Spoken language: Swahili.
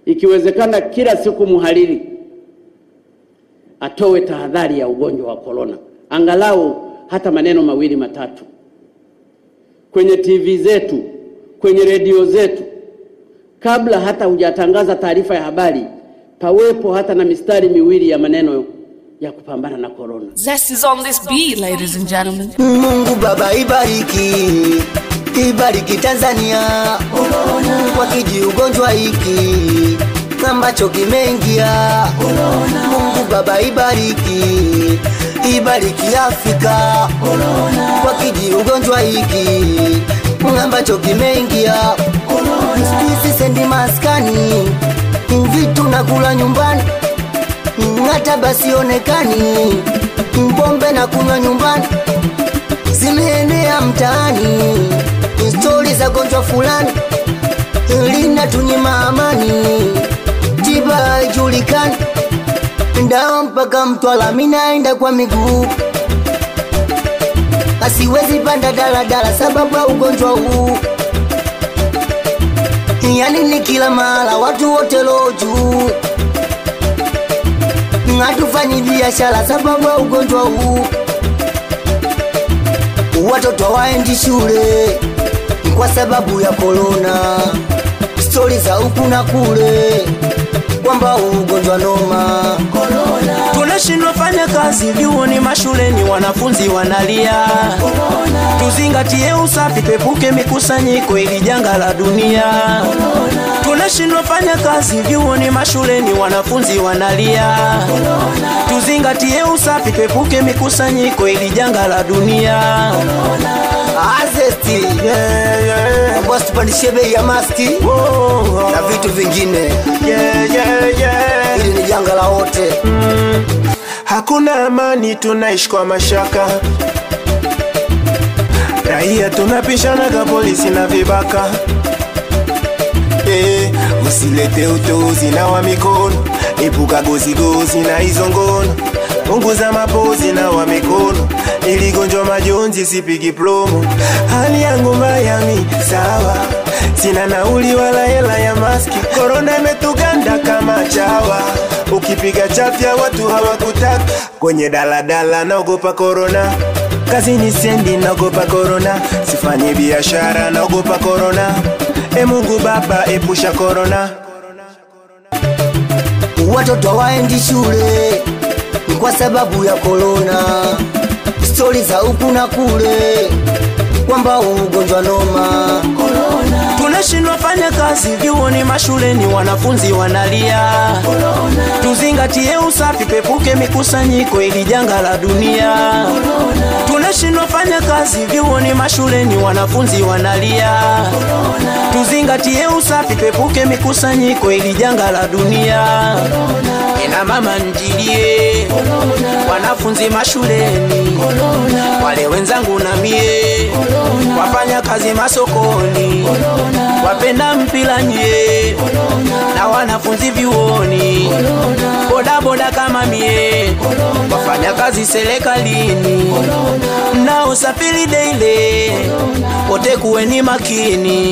ikiwezekana kila siku mhariri atoe tahadhari ya ugonjwa wa korona, angalau hata maneno mawili matatu kwenye TV zetu, kwenye redio zetu, kabla hata hujatangaza taarifa ya habari, pawepo hata na mistari miwili ya maneno ya kupambana na korona. Zest is on this beat, ladies and gentlemen. Mungu Baba ibariki, ibariki Tanzania kwa kiji ugonjwa hiki ambacho kimeingia. Mungu Baba ibariki, ibariki Afrika kwa kiji ugonjwa hiki ambacho kimeingia. Sisi sendi maskani, vitu nakula nyumbani hata basi onekani, pombe na kunywa nyumbani zimeenea mtaani, stori za gonjwa fulani linatunyima amani, tiba haijulikani, dawa mpaka Mtwara, mimi naenda kwa miguu, asiwezi panda daladala sababu ya ugonjwa huu, yani ni kila mahala, watu wote roho juu hatufanyi biashara sababu ya ugonjwa huu, watoto hawaendi shule kwa sababu ya korona, stori za huku na kule kwamba ugonjwa noma. tunashindwa fanya kazi vyuoni mashuleni wanafunzi wanalia tuzingatie usafi tuepuke mikusanyiko ili janga la dunia tunashindwa fanya kazi vyuoni mashuleni wanafunzi wanalia tuzingatie usafi tuepuke mikusanyiko ili janga la dunia Azesti yeah, yeah. boss, tupandishe bei ya maski Oh, na vitu vingine, yeah, yeah, yeah. ili ni janga la wote. Hakuna amani, tunaishi kwa mashaka. Raia tunapishana ka polisi na vibaka. Eh, usilete utozi na wa mikono, epuka gozigozi na hizo ngono. Punguza mapozi na wa mikono, ili gonjwa majonzi sipigi promo. Hali yangu mbaya mi sawa, sina nauli wala hela ya maski. Korona imetuganda kama chawa, ukipiga chafya watu hawakutaka. Kwenye daladala naogopa korona, kazini sendi naogopa korona, sifanyi biashara naogopa korona. E Mungu Baba, epusha korona. watoto hawaendi shule kwa sababu ya korona, stori za huku na kule kwamba ugonjwa noma. tunashindwa fanya kazi vyuoni mashuleni wanafunzi wanalia tuzingatie usafi tuepuke mikusanyiko ili janga la dunia tunashindwa fanya kazi vyuoni mashuleni wanafunzi wanalia tuzingatie usafi tuepuke mikusanyiko ili janga la dunia ina mama njilie wanafunzi mashuleni wale wenzangu na mie wafanya kazi masokoni wapenda mpira nye na wanafunzi vyuoni bodaboda kama mie wafanya kazi serikalini mnaosafiri deile wote kuweni makini